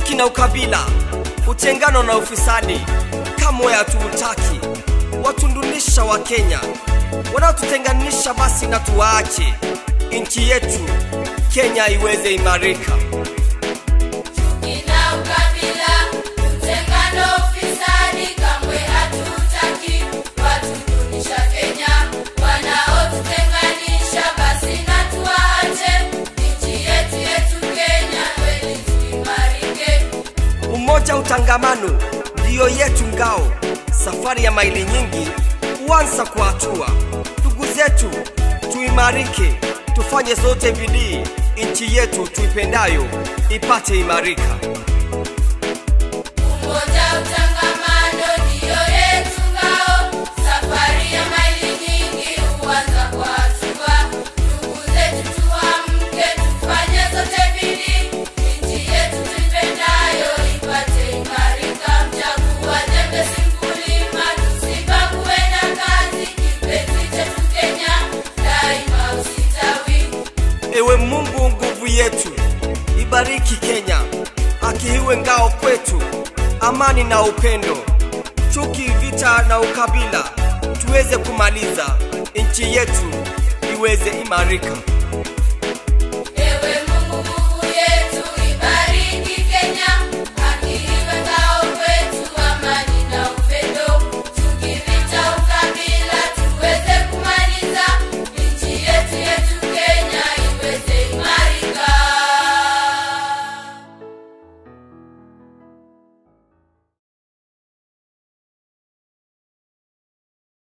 chuki na ukabila, utengano na ufisadi kamwe hatuutaki. Watundunisha wa Kenya, wanaotutenganisha basi na tuwaache, nchi yetu Kenya iweze imarika. Ina ukabila, utengano, ufisadi kamwe hatutaki. Watudunisha Kenya, wanaotutenganisha basi na tuwaache. Nchi yetu yetu Kenya kweli tuimarike. Umoja, utangamano ndiyo yetu ngao. Safari ya maili nyingi huanza kwa hatua. Ndugu zetu, tuimarike, tufanye zote bidii, nchi yetu tuipendayo ipate imarika. Umoja, utangamano ndiyo yetu ngao. Safari ya maili nyingi huanza kwa hatua. Ndugu zetu tuamke, tufanye zote bidii. Nchi yetu tuipendayo ipate imarika. Mchagua jembe si mkulima, tusibague na kazi. Kipenzi chetu Kenya, daima usitawi. Ewe Mungu nguvu yetu, ibariki Kenya, haki iwe ngao kwetu, amani na upendo, chuki, vita na ukabila tuweze kumaliza, nchi yetu iweze imarika.